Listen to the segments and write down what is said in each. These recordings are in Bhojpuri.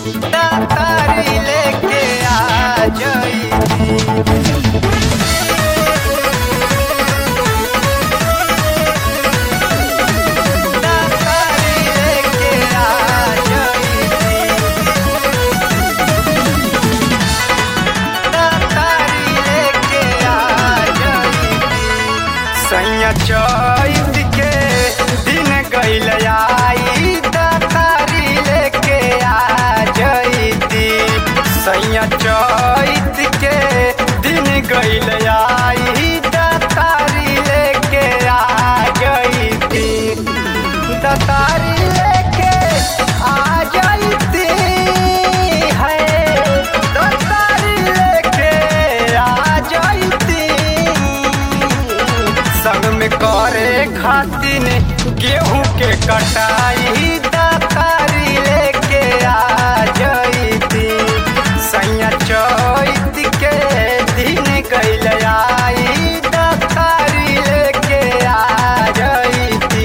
तारी लेके आ जईती तारी लेके आ जईती तारी लेके आ जईती सैया चैत के दिन गईल आई तारी लेके आ जईती सैया चैत के दिन गईल आई तारी लेके आ जईती तारी लेके आ जईती है तारी लेके आ जईती संग में करे खातिन गेहूं के कटाई दातारी लेके आ जईती सैया चैत के दिन गईल आई दातारी लेके आ जईती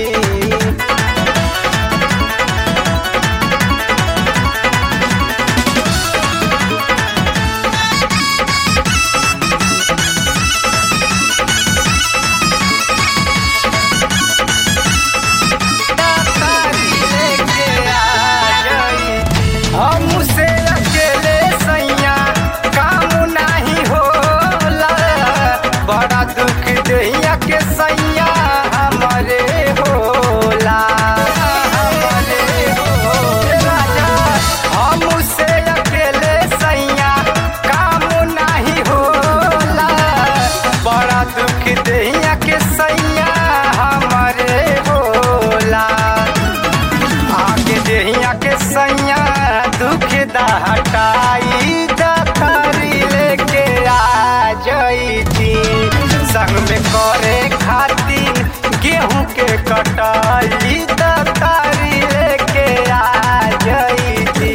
तारी लेके आ जईती हमसे अकेले सैया काम नाही होला बड़ा दुख दैया के सैया हमरे होला हमरे होला राजा हमसे अकेले सैया काम नाही होला बड़ा दुख दैया के सैया हमरे होला आगे देहिया के सैया दुख दा हटाई दातारी लेके आ जईती संग में करे खातिर गेहूं के कटाई दातारी लेके आ जईती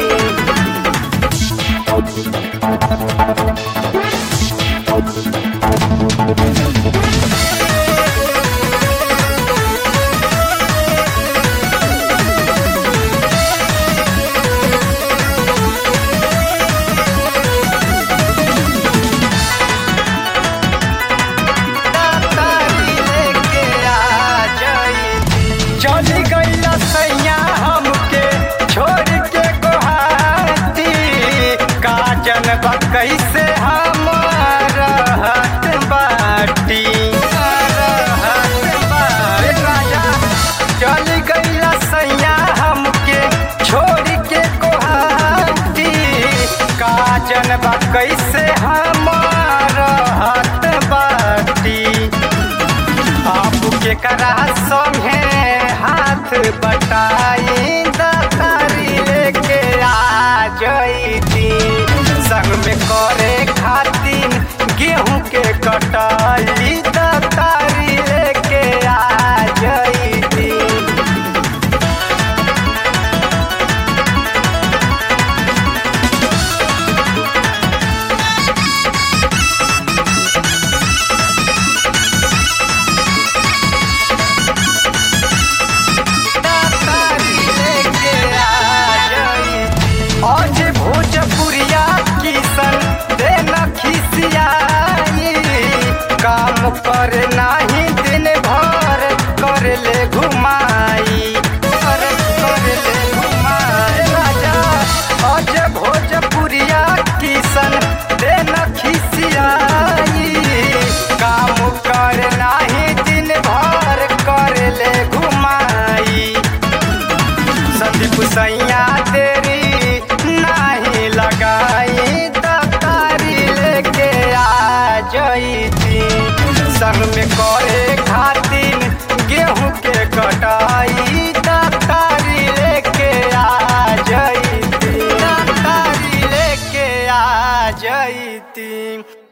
तारी लेके आ जईती चली गईला सैया हमके छोड़ के गोहाती काजन बा कैसे हम रहत बाटी रहत बाटी राजा चली गईला सैया हमके छोड़ के गोहाती काजन बा कैसे हम रहत बाटी आपके करा संगे हाथ बटाई दातारी लेके आ जईती संग में करे खातिर गेहूं के कटाई दातारी लेके आ जईती तारी लेके आ जईती आज भोजपुरिया किसन देना खिसियाई काम कर नाही दिन भर कर ले घुमाई कर कर ले घुमाई राजा आज भोजपुरिया किसन देना खिसियाई काम कर नाही दिन भर कर ले घुमाई संदीप सैया